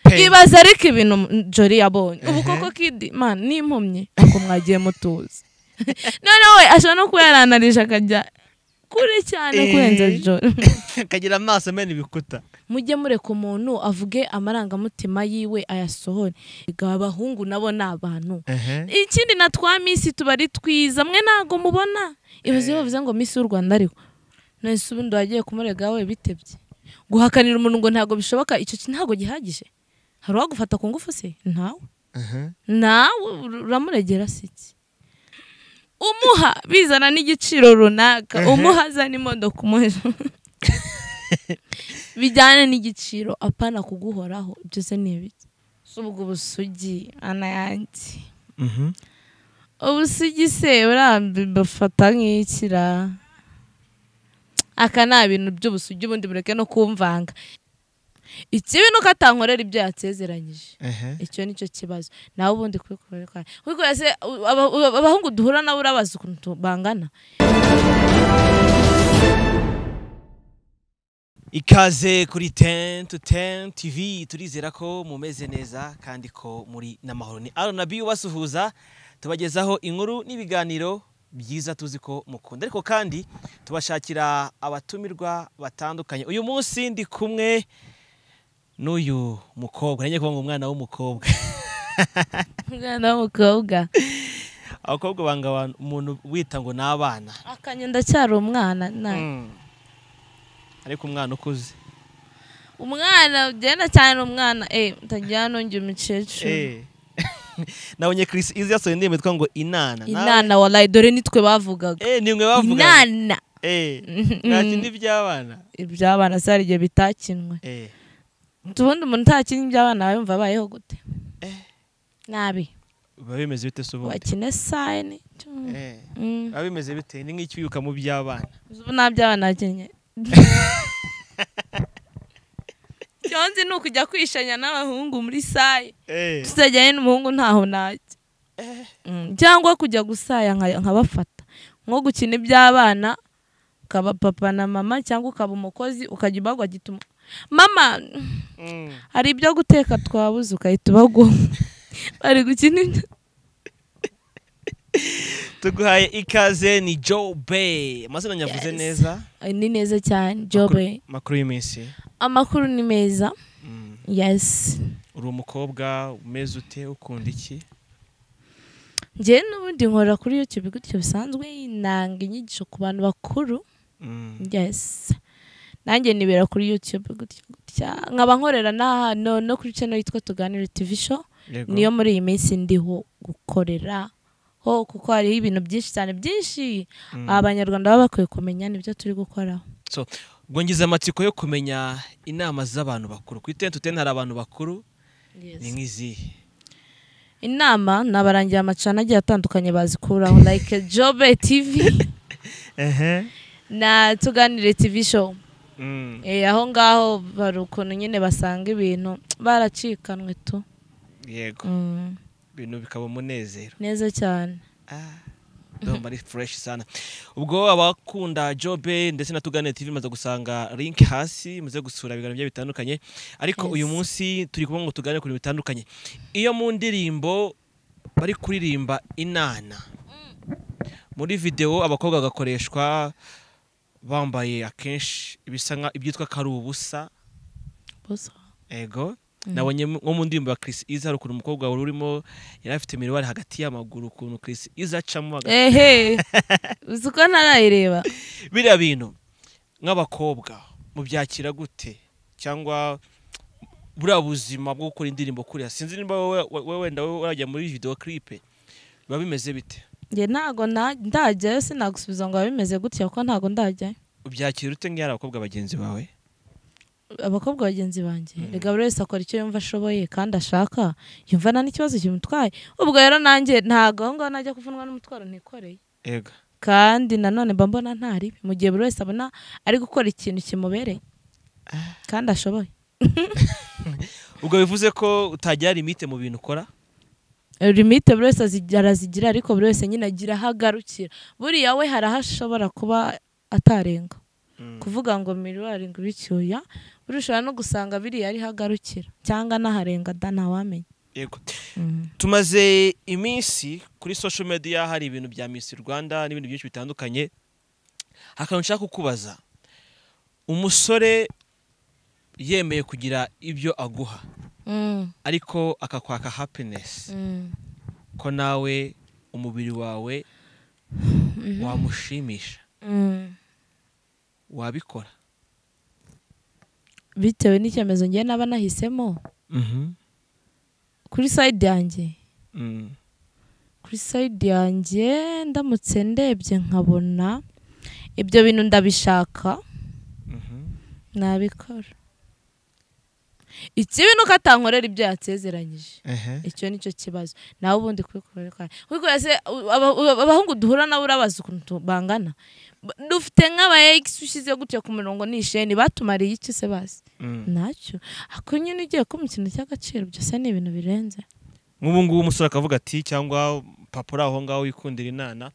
ibaze ariko ibintu jori yabonye ubu koko kidi man n'impumyi ngo mwagiye mutuzi noneho we ashobora no kuba yaranarije akajya kure cyane kurenza jori akagira amaso amena ibikuta mujye mureka umuntu avuge amarangamutima yiwe ayasohore Erega abahungu nabo ni abantu ikindi na twa minsi tuba ari twiza mwe ntabwo mubona ibaze iyo bavuze ngo minsi y'u rwanda ariho nonese ubundi wagiye kumurega we bitebye guhakanira umuntu ngo ntabwo bishoboka icyo ki- ntabwo gihagije hari uwagufata ku ngufu se ntawe nawe ur- uramuregera se iki umuha bizana n'igiciro runaka umuha azana imodoka umuha bijyana n'igiciro apana kuguhoraho byose ni ibiki Si ubwo busugi ana yanjye ubusugi se burambi bafata nk'ikira aka ni ibintu by'ubusugi ubundi bureke no kumvanga ikibi nuko atankorera ibyo yasezeranyije icyo ni cyo kibazo nawe ubundi kubikorera kwawe kuko se u- aba- u- abahungu duhura nabo urabaza ukuntu tu- bangana ikaze kuri tente tente tv turizera ko mumeze neza kandi ko muri n'amahoro ni aranabi ubasuhuza tubagezaho inkuru n'ibiganiro byiza tuzi ko mukunda ariko kandi tubashakira abatumirwa batandukanye uyu munsi ndi kumwe n'uyu mukobwa nanjye kuvuga ngo umwana w'umukobwa umwana w'umukobwa abakobwa banga abantu- umuntu wita ngo ni abana akanye ndacyari umwana na Mm. ariko umwana ukuze umwana ugenda cyane umwana eh ntagira nongera umukecuru Eh. nabonye Chris Easy yasohoye indirimbo yitwa ngo inana Nawe- inana walayi dore nitwe bavugaga eh ni mwe bavuga inana eh nta kindi by'abana iby'abana se hari igihe bitakinwe eh ubundi umuntu utakinnye iby'abana aba yumva abayeho gute nabi biba bimeze bite se ubundi wakine sayini Mm. eh Mm. biba bimeze bite ni nk'icyuyuka mu by'abana ubu nta by'abana nakinnye cyonzi ni ukujya kwishanya n'abahungu muri sayi eh tuzajyanye n'umuhungu ntaho najya Mm, cyangwa kujya gusaya nka- nkabafata nko gukina iby'abana ukaba papa na mama cyangwa ukaba umukozi ukajya ubagwa gituma mama Mm. hari ibyo guteka twabuze ugahita ubagwa bari gukina ibya- tuguhaye ikaze ni Joe Bay amazina nyavuze Yes. neza Ay, ni neza cyane jobe Makuru- makuru y'iminsi amakuru ni meza Mm. yesi uri umukobwa umeze ute ukunda iki njyewe n'ubundi nkorera kuri youtube gutyo bisanzwe nanga inyigisho ku bantu bakuru Mm. yes nanjye nibera kuri youtube gutya gutya nkaba nkorera n'aha no, no kuri channel yitwa tuganire tv show Yego. niyo muri iyi minsi ndiho gukorera ho kuko hariho ibintu byinshi cyane byinshi Mm. abanyarwanda baba bakwiye kumenya nibyo turi gukoraho So, bwongeza amatsiko yo kumenya inama z'abantu bakuru ku itente utente hari abantu bakuru ni nk'izihe inama ni abarangiye amacana agiye atandukanye bazikuraho like jobe tv na tuganire tv show Mm, Eh, aho ngaho bari ukuntu nyine basanga ibintu baracikanwe tu yego Mm, ibintu bikaba umunezero neza cyane Ah, ndumva ari fureshi sana ubwo abakunda jobe ndetse na tugane tv maze gusanga link hasi muze gusura ibiganiro byayo bitandukanye ariko Yes. uyu munsi turi kuvuga ngo tuganire ku bintu bitandukanye iyo mu ndirimbo bari kuririmba inana muri videwo abakobwa bagakoreshwa bambaye akenshi ibisa nka ibyitwa ko ari ubusa Bosa. ego nabonye mu- nko mu ndirimbo ya Chris Iza hari ukuntu umukobwa wari urimo yari afite miruwari hagati y'amaguru ukuntu Chris Iza acamo hagati ehe uzi ko ntarayireba biriya bintu nk'abakobwa mubyakira gute cyangwa buriya buzima bwo gukora indirimbo kuriya sinzi niba wowe wowe wenda wowe urajya muri video clip biba bimeze bite njye ntago na- ndajyayo sinagusubiza ngo biba bimeze gutya kuko ntago ndajyayo ubyakira ute nk'iyo ari abakobwa bagenzi bawe abakobwa bagenzi banjye reka buri wese akora icyo yumva ashoboye kandi ashaka yumva nta n'ikibazo kimutwaye ubwo rero nanjye ntago aho ngaho najya kuvunwa n'umutwaro ntikoreye ego kandi nanone mba mbona ntaribi mu gihe buri wese abona ari gukora ikintu kimubereye kandi ashoboye ubwo bivuze ko utagira limite mu bintu ukora limite buri wese azi- arazigira ariko buri wese nyine agira aho agarukira buriya we hari aho ashobora kuba atarenga kuvuga ngo miruwari ngo ibicyuya urushobora no gusanga biriya ariho agarukira cyangwa n'aharenga da ntawamenya yego tumaze iminsi kuri social media hari ibintu bya Miss Rwanda n'ibindi byinshi bitandukanye akantu nshaka kukubaza umusore yemeye kugira ibyo aguha Mm, ariko akakwaka happiness mm. ko nawe umubiri wawe wamushimisha Mm. wabikora bitewe n'icyemezo ngewe naba nahisemo kuri sayidi yanjye Mm. kuri sayidi yanjye ndamutse ndebye nkabona ibyo bintu ndabishaka Mhm. nabikora ikibi ni uko atankorera ibyo yasezeranyije Ehe. icyo ni cyo kibazo nawe ubundi kubikora ariko kuko ese aba- aba- abahungu duhura nabo urabaza ukuntu tu- bangana Ba- dufite nk'aba egisi ushyize gutya ku murongo ni isheni batumariye iki se basi Mm. ntacyo ako nyine ugiye kumva ikintu cy'agaciro byose ni ibintu birenze nk'ubu ngubu umusore akavuga ati cyangwa papa uri aho ngaho wikundira inana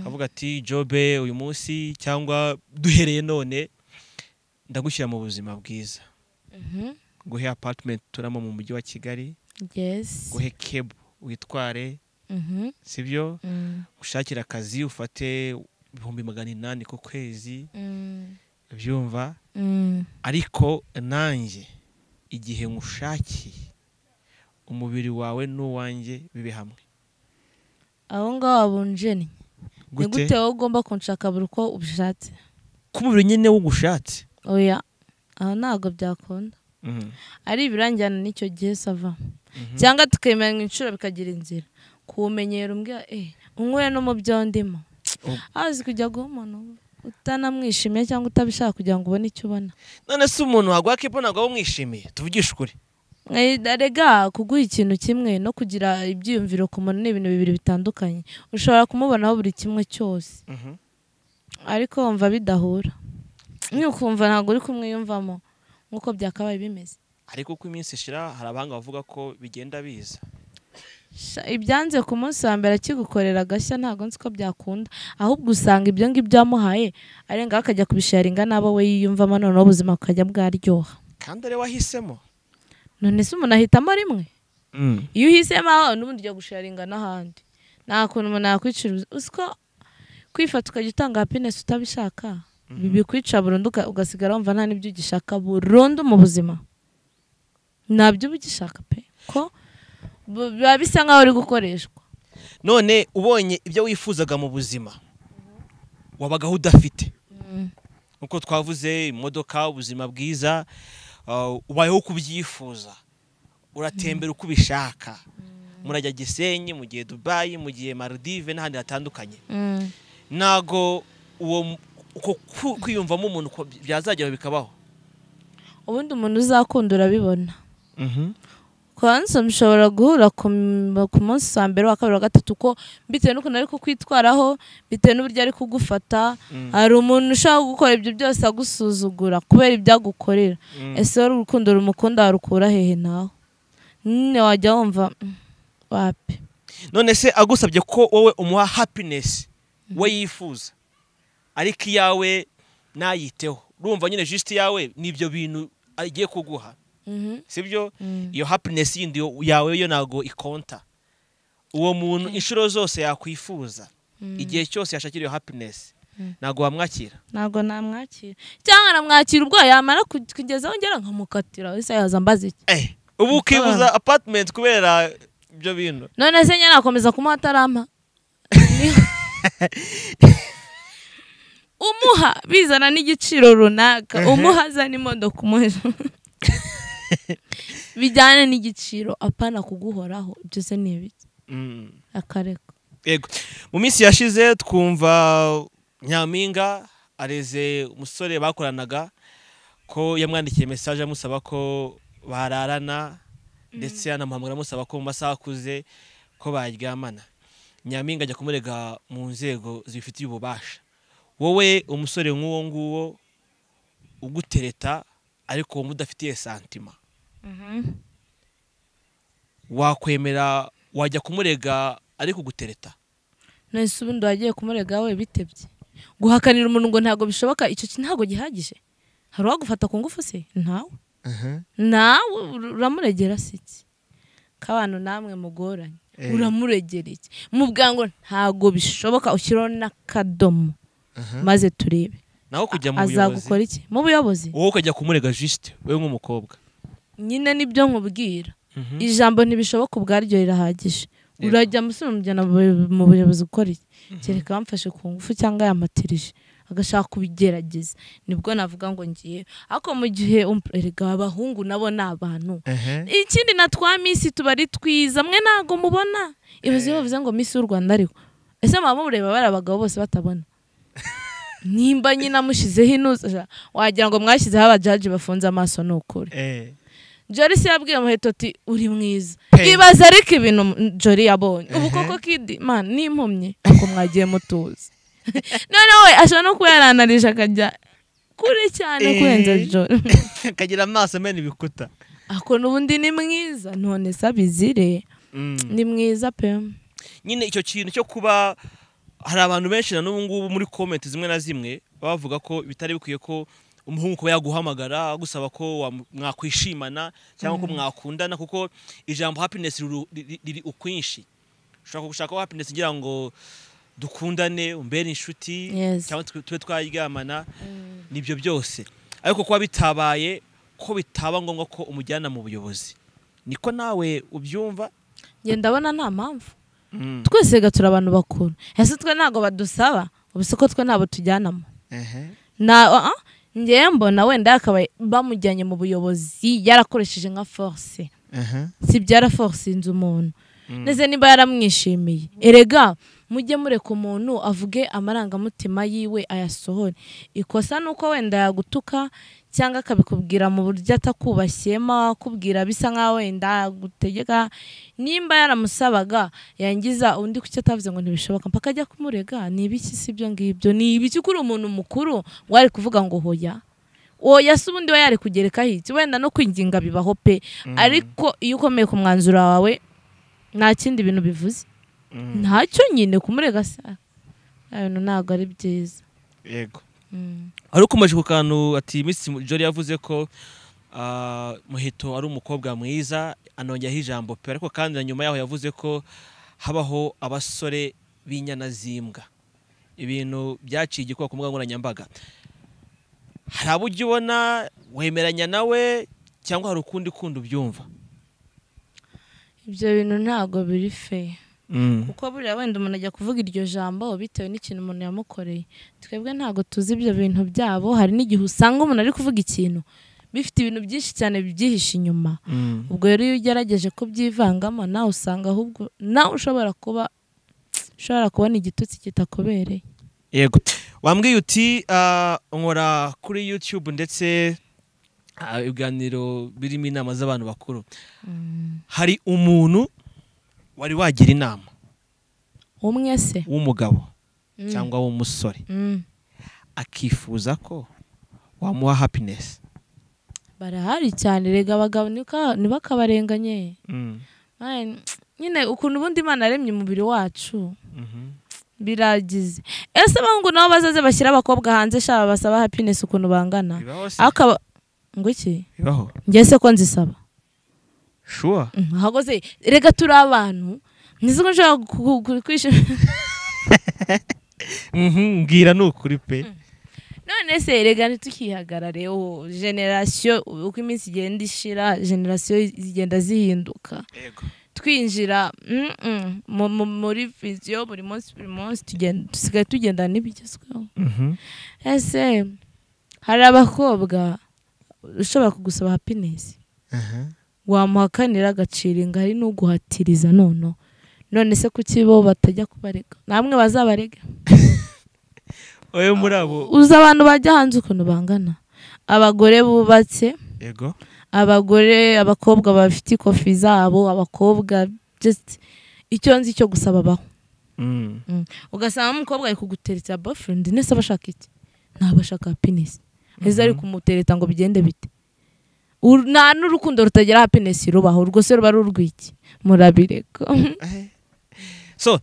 akavuga ati jobe uyu munsi cyangwa duhereye none ndagushyira mu buzima bwiza Mhm. guhe apatimenti turamo mu mujyi wa kigali yes guhe kebu witware Mhm. sibyo Mm. gushakira akazi ufate ibihumbi magana inani ku kwezi Mm. byumva Mm. ariko nanjye igihe nkushakiye umubiri wawe n'uwanjye bibe hamwe aho ngaho abunjeni ni gute gute wowe ugomba kunshaka buri uko ubishatse k'umubiri nyine w'ugushatse oya aho ntabwo byakunda ari ibirangirana n'icyo gihe sava cyangwa tukemeranya inshuro bikagira inzira kuwumenyera umbwira eh unyweye no mu byo ndimo Oh. azi kujya guha umuntu utanamwishimiye cyangwa utabishaka kugira ngo ubone icyo ubona none se umuntu waguha kepo ntabwo waba umwishimiye tuvugishe ukuri Eh, Erega kuguha ikintu kimwe no kugira ibyiyumviro ku muntu ni ibintu bibiri bitandukanye ushobora kumubonaho buri kimwe cyose ariko wumva bidahura nukumva ntabwo uri kumwiyumvamo nk'uko byakabaye bimeze ariko uko iminsi ishira hari abahanga bavuga ko bigenda biza Sha, ibyanze ku munsi wa mbere akigukorera agashya ntabwo nzi ko byakunda ahubwo usanga ibyo ngibyo wamuhaye arengaho akajya kubisharinga n'abo we yiyumvamo noneho ubuzima bukajya bwaryoha kandi ari we wahisemo none se umuntu ahitamo rimwe iyo uhisemo aho n'ubundi ujya gusharinga n'ahandi nta kuntu umuntu yakwicuruza usiko kwifata ukajya utanga happiness utabishaka bibikwica burundu uka- ugasigara wumva nta n'ibyo ugishaka burundu mu buzima ntabyo uba ugishaka pe ko bu- biba bisa nk'aho uri gukoreshwa none ubonye ibyo wifuzaga mu buzima wabagaho udafite nk'uko twavuze imodoka ubuzima bwiza uh, ubayeho uko ubyifuza uratembera uko ubishaka murajya gisenyi mugiye dubayi mugiye marudive n'ahandi hatandukanye Mm. ntago uwo mu- uko ku- kwiyumvamo umuntu ko byazagera bikabaho ubundi umuntu uzakunda urabibona kwanza mushobora guhura ku m- ku munsi wa mbere wa kabiri wa gatatu ko bitewe n'ukuntu ari kukwitwaraho bitewe n'uburyo ari kugufata Mm. hari umuntu ushaka gukora ibyo byose agusuzugura kubera ibyo agukorera Mm. ese wowe urukundo rumukunda warukura hehe nawe nyine wajya wumva "Mm, wapi none se agusabye ko wowe umuha happiness we yifuza ariko iyawe nayiteho urumva nyine jisiti yawe n'ibyo bintu agiye kuguha Mhm. sibyo Mm. iyo happiness yindi yo- yawe yo ntabwo ikonta uwo muntu inshuro zose yakwifuza igihe cyose yashakira iyo happiness ntabwo wamwakira ntabwo namwakira cyangwa namwakira ubwo yamara ku- kugezaho ngera nkamukatira wese yaza mbaza iki Eh, ubu ukibuza apartment kubera ibyo bintu none se nyine nakomeza kumuha atarampa umuha bizana n'igiciro runaka umuha azana imodoka umuha bijyana n'igiciro apana kuguhoraho byose ni ibiki Mm. akareka Yego. Mu minsi yashize twumva Nyampinga areze umusore bakoranaga ko yamwandikiye message amusaba ko bararana ndetse anamuhamagara amusaba ko mu masaha akuze ko baryamana. Nyampinga ajya kumurega mu nzego zibifitiye ububasha. Wowe umusore nk'uwo nguwo ugutereta ariko wumva udafitiye santima. Wakwemera wajya kumurega ariko gutereta. none se ubundi wagiye kumurega we bitebye guhakanira umuntu ngo ntabwo bishoboka icyo ki- ntabwo gihagije hari uwagufata ku ngufu se ntawe aha nawe uramuregera se iki k'abantu namwe mugoranye Eh. uramuregera iki mu bwango ntabwo bishoboka ushyiraho n'akadomo aha maze turebe naho kujya mu buyobozi azagukora iki mu buyobozi wowe ukajya kumurega jisite wowe nk'umukobwa nyine nibyo nkubwira Mhm. ijambo ntibishoboka ubwaryo rirahagije Yego. urajya musore mujyana mu buyo- mu buyobozi gukora iki kereka bamfashe ku ngufu cyangwa yamatirije agashaka kubigerageza nibwo navuga ngo ngiye ariko mu gihe um- erega abahungu nabo ni abantu aha ikindi na twa minsi tuba ari twiza mwe ntabwo mubona ibibazo bavuze ngo minsi y'u rwanda ariho ese mwaba mureba bari abagabo bose batabona nimba nyine amushyizeho inuza wagira ngo mwashyizeho abajaji bafunze amaso ni ukuri eh Joris yabwiye muheto ati uri mwiza Pe. ibaza ariko ibintu mm, Jory yabonye ubu Ehe. koko kidi man n'impumyi ntabwo mwagiye mutuzi noneho we ashobora no kuba yaranarije akajya kure cyane Eh. kurenza Jory kagira amaso amena ibikuta ako n'ubundi ni mwiza none se abizire Mm. ni mwiza pe nyine icyo kintu cyo kuba hari abantu benshi na n'ubu ngubu muri komenti zimwe na zimwe baba bavuga ko bitari bikwiye ko umuhungu kuba yaguhamagara agusaba ko wamu- mwakwishimana cyangwa ko mwakundana kuko ijambo happiness riru- riri riri ukwinshi ushobora gushaka ko happiness igira ngo dukundane umbere inshuti Yes. cyangwa twe- tube twaryamana nibyo byose ariko kuba bitabaye ko bitaba ngombwa ko umujyana mu buyobozi niko nawe ubyumva njye ndabona nta mpamvu Mm. twese reka turi abantu bakuru ese twe ntabwo badusaba ubu se ko twe ntabwo tujyanamo Ehe. na uh -uh. njyewe mbona wenda yakabaye bamujyanye mu buyobozi yarakoresheje nka force Aha. si byaraforsinze umuntu Mm. ndetse niba yaramwishimiye erega mujye mureka umuntu avuge amarangamutima yiwe ayasohore ikosa ni uko wenda yagutuka cyangwa akabikubwira mu buryo atakubashyema akubwira bisa nkaho wenda yagutegeka nimba yaramusabaga yangiza undi kucyo atavuze ngo ntibishoboka mpaka ajya kumurega ni ibiki si ibyo ngibyo ni ibiki kuri umuntu mukuru wari kuvuga ngo hoya oya se ubundi we yari kugerekaho iki wenda no kwinginga bibaho pe ariko iyo ukomeye ku mwanzuro wawe nta kindi bintu bivuze Mm. ntacyo nyine kumurega se bya bintu ntabwo ari byiza yego Mm. ari ukomeje ku kantu ati Miss Jolly yavuze ko ah, Muheto ari umukobwa mwiza anongeho ijambo pe ariko kandi na nyuma yaho yavuze ko habaho abasore b'inyana z'imbwa ibintu byaciye igikuba ku mbuga nkoranyambaga hari abo ujya ubona wemeranya nawe cyangwa hari ukundi kundi ubyumva ibyo bintu ntabwo biri feya kuko buriya wenda umuntu ajya kuvuga iryo jambo bitewe n'ikintu umuntu yamukoreye twebwe ntabwo tuzi ibyo bintu byabo hari n'igihe usanga umuntu ari kuvuga ikintu bifite ibintu byinshi cyane bibyihishe inyuma Mm. ubwo rero iyo ugerageje kubyivangamo nawe usanga ahubwo nawe ushobora kuba ushobora kubona igitutsi kitakubereye yego wambwiye uti ah, nkora kuri youtube ndetse ah, ibiganiro birimo inama z'abantu bakuru hari umuntu wari wagira inama umwe se w'umugabo Mm. cyangwa w'umusore Mm. akifuza ko wamuha happiness barahari cyane rega abagabo nika- ntibakabarenganye Ay, nyine ukuntu ubundi imana yaremye umubiri wacu Mhm. biragize ese abahungu nabo bazaze bashyira abakobwa hanze shaba basaba happiness ukuntu bangana bibaho se akaba ngo iki bibaho njye se ko nzisaba sure Mm, ahubwo se rega turi abantu nzi ko nshobora ku- ku- kwishima Mhm, mbwira ni ukuri pe none se rega ntitukihagarare ubu generasiyo uko iminsi igenda ishira generasiyo zigenda zihinduka yego twinjira mm, mm, mu- mu- muri viziyo buri munsi buri munsi tugenda- dusigaye tugendana n'ibigezweho Mhm. ese hari abakobwa ushobora kugusaba happiness Aha. wamuhakanira agaciro ingari n'uguhatiriza noneho none se kuki bo batajya kubarega namwe bazabarega oyo muri abo uzi abantu bajya hanze ukuntu bangana abagore bubatse yego abagore abakobwa bafite ikofi zabo abakobwa just icyo nzi cyo gusaba baho Mm. ugasanga umukobwa ari kuguteretsa boyfriend nese aba ashaka iki ntabwo ashaka happiness ese ari kumutereta ngo bigende bite Ur- nta n'urukundo rutagira happiness rubaho urwo se ruba rurwiki murabireka so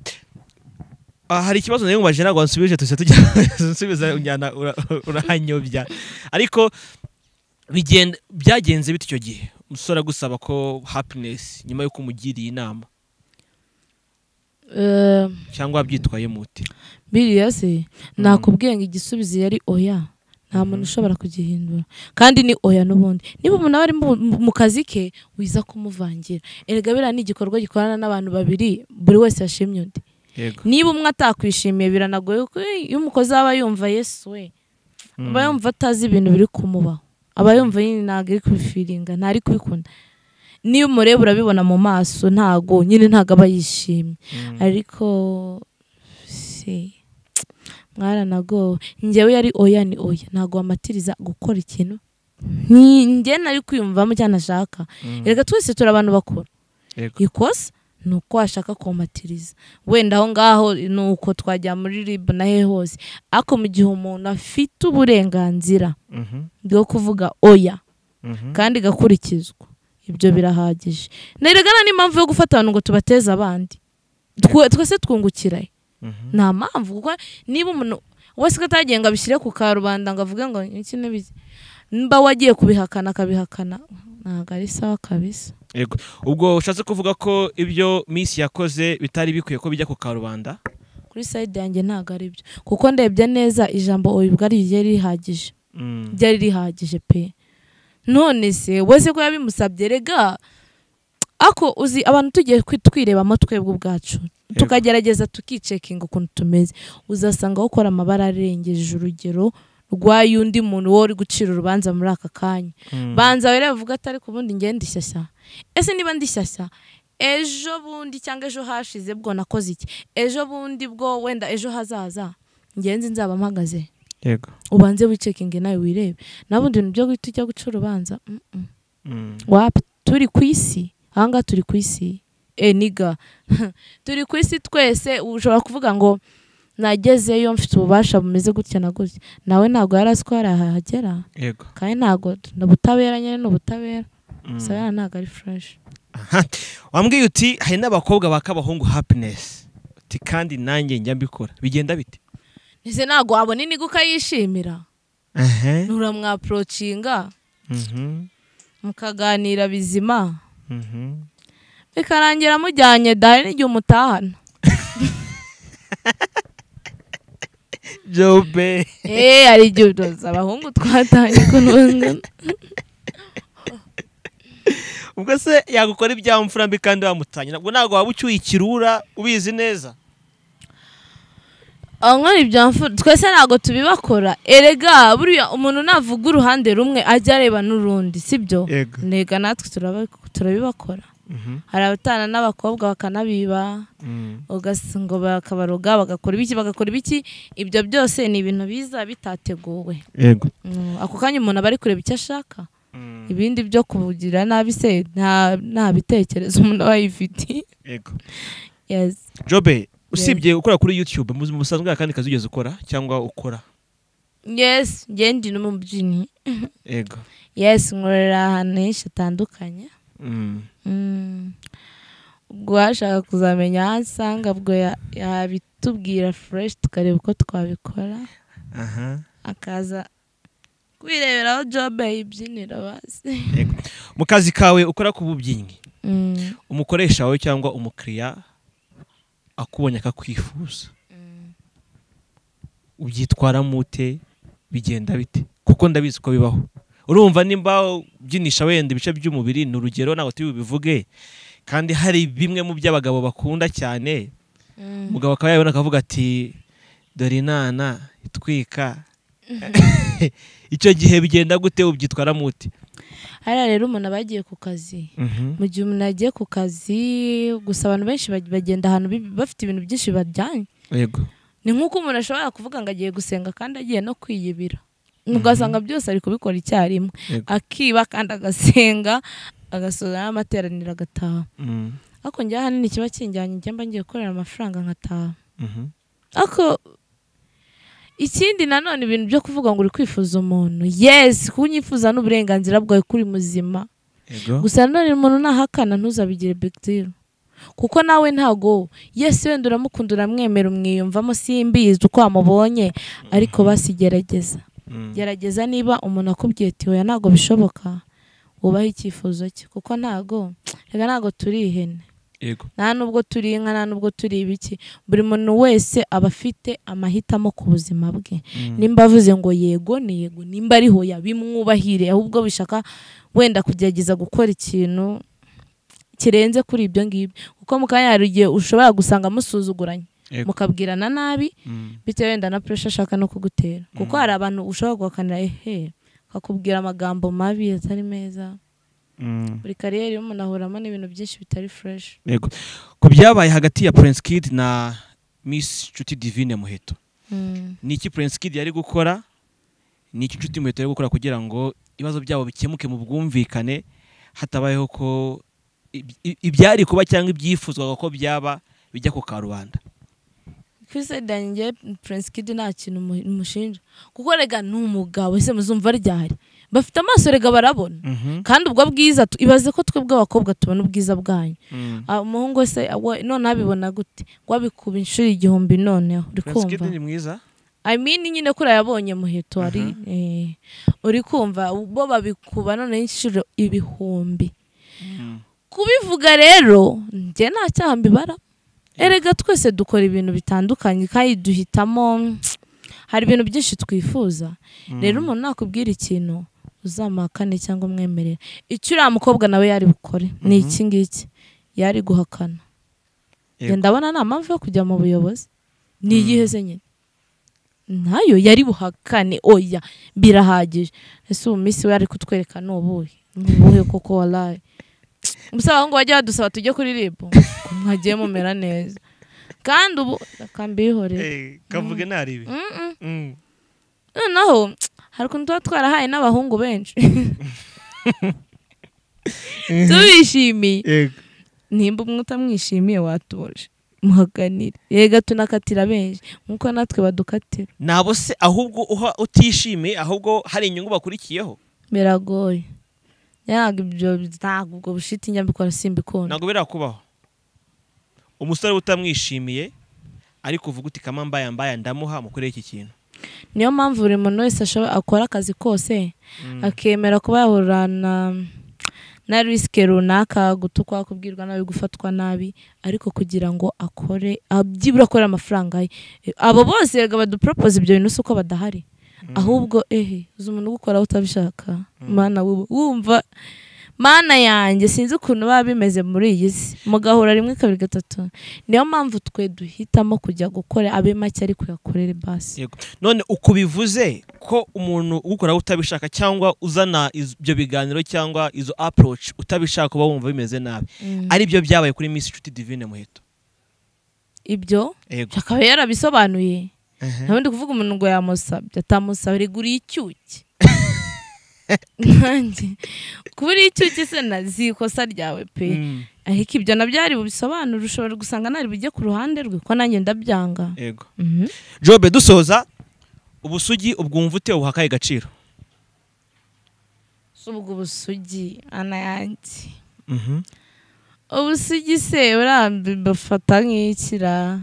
Ah, hari ikibazo nayo mubaje ntabwo wansubije tujya tujya nsubiza unjyana ura- urahanyobya ariko bigenda byagenze bite icyo gihe umusore agusaba ko happiness nyuma y'uko umugiriye inama Eh, cyangwa byitwaye mute biriya se nakubwiye ngo igisubizo yari oya nta muntu ushobora kugihindura kandi ni oya n'ubundi niba umuntu aba ari mu- mu- mu kazi ke wiza kumuvangira erega biriya ni igikorwa gikorana n'abantu babiri buri wese yashimye undi yego niba umwe atakwishimiye biranagoye kuko iyo umukozi aba yumva yesu we aba yumva atazi ibintu biri kumubaho aba yumva nyine ntabwo ari kubifiringa ntari kubikunda niyo umureba urabibona mu maso ntago nyine ntago aba yishimye Mm. ariko si mwaranagowe njyewe yari oya ni oya ntago wamatiriza gukora ikintu nki- njye nari kwiyumvamo cyangwa nashaka Mm. reka twese turi abantu bakuru Yego. ikosa ni uko washaka komatiriza wenda aho ngaho ni uko twajya muri ribu na he hose ariko mu gihe umuntu afite uburenganzira Mhm. bwo kuvuga oya Mhm. kandi igakurikizwa ibyo birahagije neregana n'impamvu yo gufata abantu ngo tubateze abandi Twe- twese twungukirayo Mhm. nta mpamvu kuko niba umuntu wese ko atagiye ngo abishyire ku karubanda ngo avuge ngo iki n'ibizi mba wagiye kubihakana akabihakana ntabwo ari sawa kabisa Yego. ubwo ushatse kuvuga ko ibyo miss yakoze bitari bikwiye ko bijya ku karubanda kuri sayidi yanjye ntabwo ari byo kuko ndebye neza ijambo ubwo ryari rihagije Mm. ryari rihagije pe none se wese ko yabimusabye rega ako uzi abantu tugiye kwi- twirebamo twebwe ubwacu tukagerageza tukicekinga ukuntu tumeze uzasanga ukora amabara arengeje urugero rw'ay'undi muntu wowe uri gucira urubanza muri aka kanya Mm. banza rero bavuga atari ku bundi ngende shyashya ese niba ndi shyashya ejo bundi cyangwa ejo hashize bwo nakoze iki ejo bundi bwo wenda ejo hazaza ngenzi nzaba mpagaze Yego. ubanze wicekinge nawe wirebe nabundi ibintu byo guhita ujya guca urubanza mm, mm. Mm. wapi turi ku isi ahangaha turi ku isi e niga turi ku isi twese ushobora kuvuga ngo nagezeyo mfite ububasha bumeze gutya na gutya nawe ntabwo yari azi ko hari ahagera Yego. kandi ntabwo ni ubutabera nyine ni ubutabera Mm. gusa yari ntabwo ari fureshi Aha. wambwiye uti hari n'abakobwa baka abahungu happiness uti kandi nanjye njya mbikora bigenda bite ese ntabwo wabona iniga ukayishimira Ehe. nturamwaporocinga Mhm. mukaganira bizima Mhm. bikarangira mujyanye dahari n'igihe umutahana jobe eee hari igihe udoza abahungu twatahanye ko n'ubungana ubwo se yagukora ibya mfura mbi kandi wamutanye nabwo ntabwo waba ucyuye ikirura ubizi neza nkora ibya mfura twese ntabwo tubibakora erega buriya umuntu navuga uruhande rumwe ajya areba n'urundi sibyo yego ntega natwe turaba- turabibakora hari abatana n'abakobwa bakanabiba ugas- ngo bakabaroga bagakora ibiki bagakora ibiki ibyo byose ni ibintu biza bitateguwe yego Mm, ako kanya umuntu aba ari kureba icyo ashaka ibindi byo kubugira nabi se nta nta bitekerezo umuntu aba yifitiye yego yes jobe usibye gukora kuri youtube mu buzima busanzwe hari akandi kazi wigeze ukora cyangwa ukora yes njye ndi n'umubyinnyi yego yes nkorera ahantu henshi hatandukanye Mm. Mm. ubwo washaka kuzamenya aho ansanga ubwo ya- yabitubwira fresh tukareba uko twabikora aha akaza kwireberaho job yibyinira bazi yego mu kazi kawe ukora k'ububyinnyi umukoresha wawe cyangwa umukiriya akubonye akakwifuza ubyitwaramo ute bigenda bite kuko ndabizi ko bibaho urumva nimba ubyinisha wenda ibice by'umubiri ni urugero ntabwo turi bubivuge kandi hari bimwe mu by'abagabo bakunda cyane umugabo akaba yabona akavuga ati dore inana itwika icyo gihe bigenda gute ubyitwaramo ute hariya rero umuntu aba yagiye ku kazi mu gihe umuntu yagiye ku kazi gusa abantu benshi bag- bagenda ahantu bi- bafite ibintu byinshi bajyanye yego ni nk'uko umuntu ashobora kuvuga ngo agiye gusenga kandi agiye no kwiyibira ugasanga byose ari kubikora icyarimwe Yego. akiba kandi agasenga agasoza n'amateraniro agataha Mm. ariko njye ahanini kiba kinjyanye njye mba ngiye gukorera amafaranga nkataha Mhm. ariko ikindi nanone ibintu byo kuvuga ngo uri kwifuza umuntu yesi kuba unyifuza n'uburenganzira bwawe kuri muzima yego gusa nanone umuntu nahakana ntuzabigire big deal kuko nawe ntago yesi wenda uramukunda uramwemera umwiyumvamo simbizi uko wamubonye ariko basigerageza gerageza niba umuntu akubwiye ati oya ntabwo bishoboka wubahe icyifuzo cye kuko ntago reka ntago turi ihene yego nta nubwo turi inka nta nubwo turi ibiki buri muntu wese aba afite amahitamo ku buzima bwe nimba avuze ngo yego ni yego nimba ari hoya bimwubahire ahubwo bishaka wenda kugerageza gukora ikintu kirenze kuri ibyo ngibyo kuko mu kanya hari igihe ushobora gusanga musuzuguranye Yego. mukabwirana nabi bitewe wenda na puresha ashaka no kugutera kuko hari abantu ushobora guhakanira ehe akakubwira amagambo mabi atari meza buri kariyeri y'umuntu ahuramo n'ibintu byinshi bitari fureshi yego ku byabaye hagati ya Prince Kid na Miss Nshuti Divine Muheto ni iki Prince Kid yari gukora ni iki Nshuti Muheto yari gukora kugira ngo ibibazo byabo bikemuke mu bwumvikane hatabayeho ko iby- i- ibyari kuba cyangwa ibyifuzwaga ko byaba bijya ku karubanda Chris Edan ngewe Prince Kid nta kintu mu- mushinja kuko rega ni umugabo ese muzumva ryahari bafite amaso rega barabona kandi ubwo bwiza tu- ibaze ko twebwe abakobwa tubona ubwiza bwanyu Ah, umuhungu wese we- noneho abibona gute ngo abikuba inshuro igihumbi noneho uri Prince Kid kumva ni mwiza I mean nyine ko urayabonye muheto hari eh, uri kumva bo babikuba noneho inshuro ibihumbi kubivuga rero njye nta cyaha mbibara erega twese dukora ibintu bitandukanye kandi duhitamo hari ibintu byinshi twifuza rero umuntu nakubwira ikintu uzamuhakane cyangwa umwemerera icyo uriya mukobwa nawe yari bukore ni iki ngiki yari guhakana Yego. Njye ndabona nta mpamvu yo kujya mu buyobozi ni iyihe se nyine nayo yari buhakane oya birahagije ese ubu minsi we ari kutwereka ni ubuhe ni ubuhe koko waraye gusa aho ngo bajya badusaba tujye kuri rib ko mwagiye mumera neza kandi ubu reka mbihorere kavuge ntarebe Mm-mm. noneho hari ukuntu tuba twarahaye n'abahungu benshi tubishimiye yego nimba umwe utamwishimiye watuje muhaganire yega tunakatira benshi nk'uko natwe badukatira nabo se ahubwo uha utishimiye ahubwo hari inyungu bakurikiyeho biragoye ntabwo ibyo ntabwo ubwo bushiti nyabikora simbikunda ntabwo birakubaho umusore utamwishimiye ariko uvuga uti kama mbaya mbaya ndamuha mukoreye iki kintu niyo mpamvu buri muntu wese ashobora akora akazi kose akemera kuba yahura na na risike runaka gutukwa kubwirwa nabi gufatwa nabi ariko kugira ngo akore byibura akorera amafaranga ye abo bose rega baduporopoze ibyo bintu si uko badahari ahubwo ehe uzi umuntu ugukora utabishaka mana wubu wumva mana yanjye sinzi ukuntu baba bimeze muri iyi si mugahura rimwe kabiri gatatu niyo mpamvu twe duhitamo kujya gukora abe make ariko yakorere basi Yego. none uko bivuze ko umuntu ugukoraho utabishaka cyangwa uzana iz- ibyo biganiro cyangwa izo approach utabishaka uba wumva bimeze nabi ari byo byabaye kuri Miss Nshuti Divine Muheto ibyo yego akaba yarabisobanuye nta wundi kuvuga umuntu ngo yamusabye atamusaba reka uriye icyuki nanjye kuba uriye icyuki se nazi ikosa ryawe pe Mm. ariko ibyo nabyo hari bubisobanure ushobora gusanga ntari bujye ku ruhande rwe ko nanjye ndabyanga yego Mhm. jobe dusoza ubusugi ubwumva ute ubuhakaye agaciro si ubwo busugi ana yanjye ubusugi se burambi bafata nk'ikira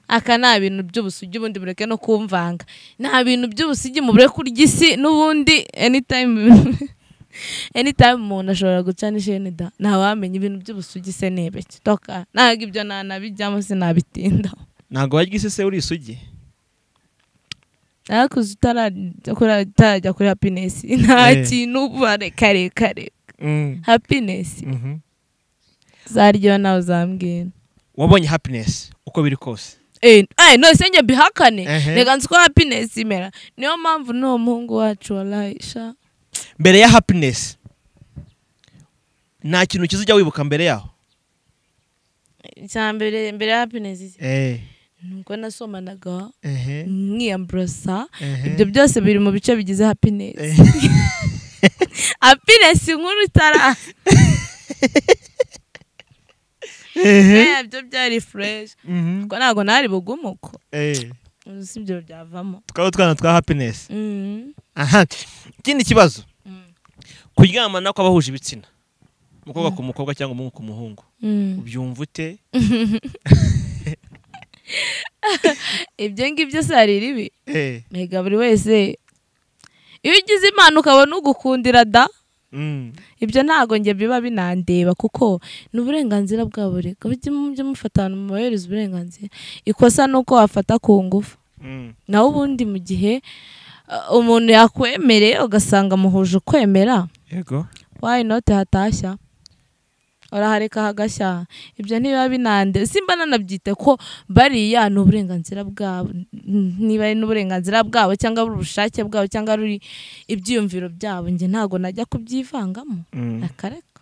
aka nta bintu by'ubusugi ubundi bureke no kumvanga nta bintu by'ubusugi mu bureke kurya isi n'ubundi anytime anytime umuntu ashobora guca n'isheni da ntawamenya ibintu by'ubusugi se n'ibiki toka ntabwo ibyo nanabijyamo sinabitindaho ntabwo wajya isi se uri isugi ariko uzi utarajya kuri- utarajya kuri happiness nta Eh. kintu uba reka reka reka happiness zaryo nawe uzambwira wabonye happiness uko biri kose Eh, eh, no senye bihakane Ehe. reka nzi ko happiness imera niyo mpamvu n'uwo muhungu wacu warayisha mbere ya happiness nta kintu kizajya wibuka mbere yaho icya mbere mbere ya happiness iki? nuko nasomanaga nkiyamburasa ibyo byose biri mu bice bigize happiness happiness inkuru itara Eh, byo byari fresh kuko ntabwo nari bugumuko Ubu si ibyo byavamo twaba utwana twa happiness Mm. aha ikindi kibazo kuryamana kw'abahuje ibitsina umukobwa ku mukobwa cyangwa umuhungu ku muhungu ubyumva ute ibyo ngibyo se hari ribi Eh, mbega buri wese iyo ugize impano ukabona ugukundira da mm, ibyo ntabwo njye biba binandeba kuko ni uburenganzira bwa buri mujye mujye mufatana mubahereza uburenganzira ikosa ni uko wafata ku ngufu mm, naho ubundi mu gihe uh, umuntu yakwemereye ugasanga muhuje ukwemera yego wayi note hatashya urahareka hagashya ibyo ntibiba binande simba nanabyite ko bariya ni uburenganzira bwabo N- niba ari n'uburenganzira bwabo cyangwa ari ubushake bwabo cyangwa ari ibyiyumviro byabo njye ntabwo najya kubyivangamo Mm. akareka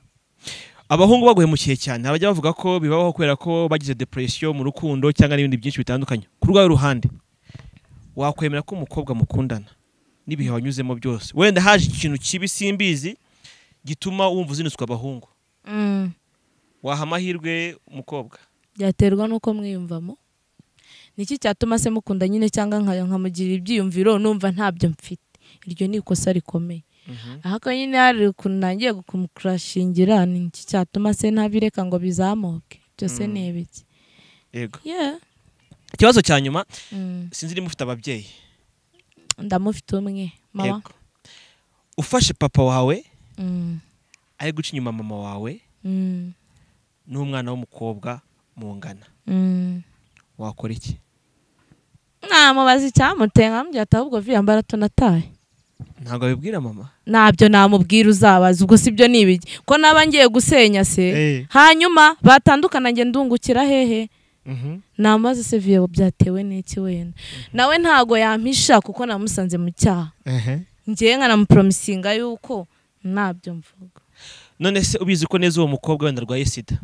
abahungu baguhemukiye cyane abajya bavuga ko bibaho kubera ko bagize depression mu rukundo cyangwa n'ibindi byinshi bitandukanye ku rwawe ruhande wakwemera ko umukobwa mukundana n'ibihe wanyuzemo byose wenda haje ikintu kibi simbizi gituma wumva uzinutswe abahungu Mm. waha amahirwe umukobwa byaterwa n'uko mwiyumvamo niki cyatuma se mukunda nyine cyangwa nka- nkamugira ibyiyumviro numva ntabyo mfite iryo ni ikosa rikomeye ahako nyine hari ukuntu ntangiye kumurashingira ni iki cyatuma se ntabireka ngo bizamuke byose Mm. ni ibiki yego Yeah. ikibazo cya nyuma Mm. sinzi niba ufite ababyeyi ndamufite umwe mama Yego. ufashe papa wawe Mm. ari guca inyuma mama wawe Mm. n'umwana w'umukobwa mungana Mm. wakora iki namubaza icyamuteye nkambwira ati ahubwo viyambara tunataye ntabwo abibwira mama ntabyo namubwira uzabaza ubwo si byo ni ibiki ko naba ngiye gusenya se Eh. hanyuma batandukana njye ndungukira hehe Mhm. namaze se viyo byatewe n'iki wenda nawe ntago yampisha kuko namusanze mu cyaha ngewe nkanamupromisinga yuko ntabyo mvuga none se ubizi ko neza uwo mukobwa wenda arwaye sida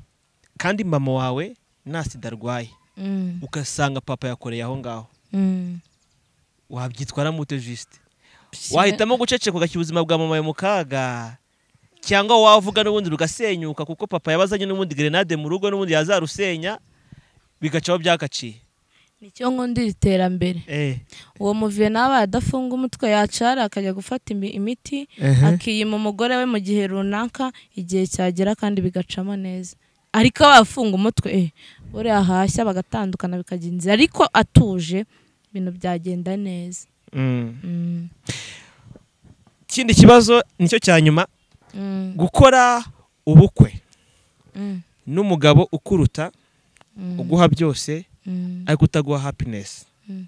kandi mama wawe nta sida arwaye Mm, ugasanga papa yakoreye aho ngaho mm. wabyitwaramo ute jisite wahitamo guceceka ugashyira ubuzima bwa mama yawe mu kaga cyangwa wavuga n'ubundi rugasenyuka kuko papa yabazanye n'ubundi gerenade mu rugo n'ubundi yazarusenya bigacaho byagaciye nicyo nkundira iterambere uwo muviye nawe adafunga umutwe yacara akajya gufata imi- imiti akiyima umugore we mu gihe runaka igihe cyagera kandi bigacamo neza ariko abafunga umutwe eh, buriya hashya bagatandukana bikajya inzira ariko atuje ibintu byagenda neza Mm. Mm, ikindi kibazo nicyo cya nyuma mm, gukora ubukwe mm, n'umugabo ukuruta mm, uguha byose mm, ariko utaguha happiness Mm.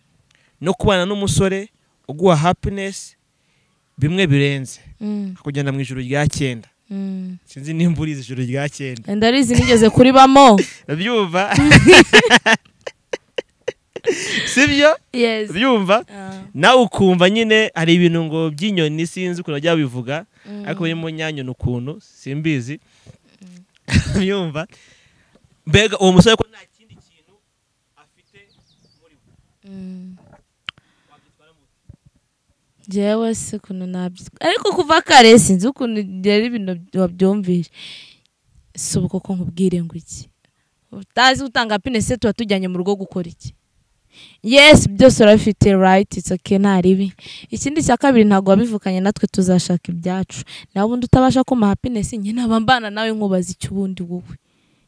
no kubana n'umusore uguha happiness bimwe birenze mm, kugenda mu ijoro rya cyenda mm. sinzi nimba urizi ijoro rya cyenda Wenda arizi nigeze kuribamo byumva sibyo yes byumva nawe ukumva nyine hari ibintu ngo by'inyoni sinzi ukuntu bajya babivuga ariko birimo nyanyoni ukuntu simbizi byumva mbega uwo musore ko nta kindi kintu afite muri we jewe si ukuntu nabyo ariko kuva kare sinzi ukuntu rero ibintu wabyumvishe si ubu koko nkubwire ngo iki utazi utanga pinese tuba tujyanye mu rugo gukora iki yesi byose urabifite rayiti itse oke nta ribi ikindi cya kabiri ntabwo wabivukanye natwe tuzashaka ibyacu nawe ubundi utabasha kuma hapinesi njye naba mbana nawe nkubaza icyo ubundi wowe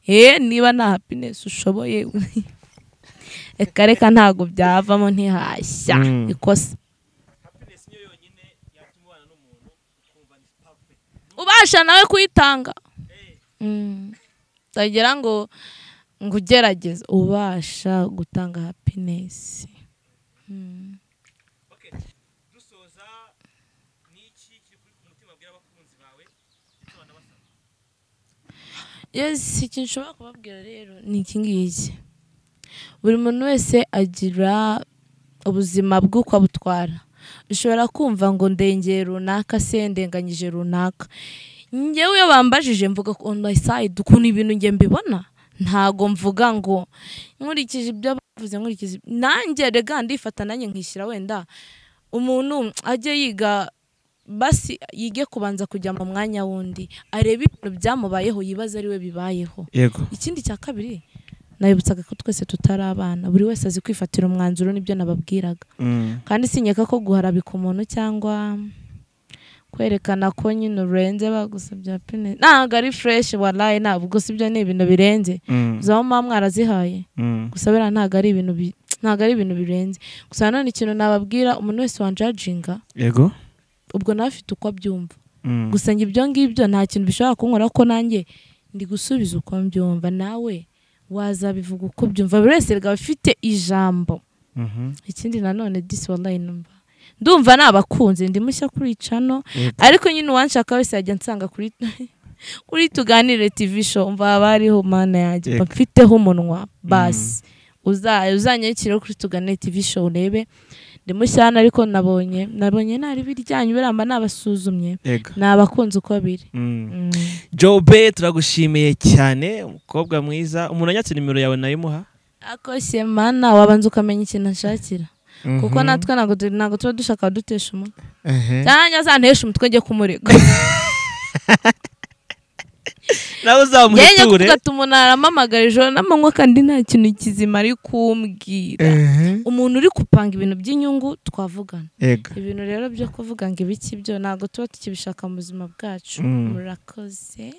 eee niba nta hapinesi ushoboye reka reka ntabwo byavamo ntihashya Mm. ikosa ubasha nawe kuyitanga Mm. utagira ngo ngo ugerageze ubasha gutanga hapinesi dusoza n'iki kiri ku mutima wabwira abakunzi bawe yes ikintu nshobora kubabwira rero ni iki ngiki buri muntu wese agira ubuzima bw'uko abutwara ushobora kumva ngo ndengeye runaka se ndenganyije runaka njyewe iyo bambajije mvuga ko on my side ukuntu ibintu njye mbibona ntago mvuga ngo nkurikije ibyo bavuze nkurikije nanjye rega ndifata nanjye nkishyira wenda umuntu ajye yiga basi yige kubanza kujya mu mwanya wundi arebe ibintu byamubayeho yibaze ari we bibayeho yego ikindi cya kabiri nabibutsaga ko twese tutari abana buri wese azi kwifatira umwanzuro nibyo nababwiraga kandi sinyeka ko guharabika umuntu cyangwa kwerekana ko nyine urenze bagusabye happiness ntabwo ari fresh waraye ntabwo gusa ibyo ni ibintu birenze izo mama mwarazihaye gusa biriya ntabwo ari ibintu bi- ntabwo ari ibintu birenze gusa nanone ikintu nababwira umuntu wese wanjajinga yego ubwo nawe afite uko abyumva gusa njye ibyo ngibyo nta kintu bishobora kunkora ko nanjye ndi gusubiza uko mbyumva nawe wazabivuga uko byumva buri wese rikaba afite ijambo ikindi nanone disi wallahi numva ndumva nabakunze ndi mushya kuri cano Yego. ariko nyine uwanshaka wese yajya ansanga kuri kuri tuganire tv show mva haba hariho mana yanjye mba Yego. mfiteho umunwa basi uza- uzanyanyikireho kuri tuganire tv show urebe ndi mushyana ariko nabonye nabonye ntari biryanyu biramba nabasuzumye yego nabakunze uko biri Mm. Mm. jobe turagushimiye cyane umukobwa mwiza umuntu anyatse nimero yawe nayimuha akoshye mana wabanza ukamenya ikintu ashakira kuko natwe ntabwo du- ntabwo tuba dushaka abadutesha umutwe cyangwa azantesha umutwe njye kumurega nawe yenya uzamuhiture kugata umuntu arampamagara ijoro n'amanywa kandi nta kintu kizima ari kumbwira umuntu uri gupanga ibintu by'inyungu twavugana yego ibintu rero byo kuvuga ngo ibiki byo ntabwo tuba tukibishaka mu buzima bwacu Mm. murakoze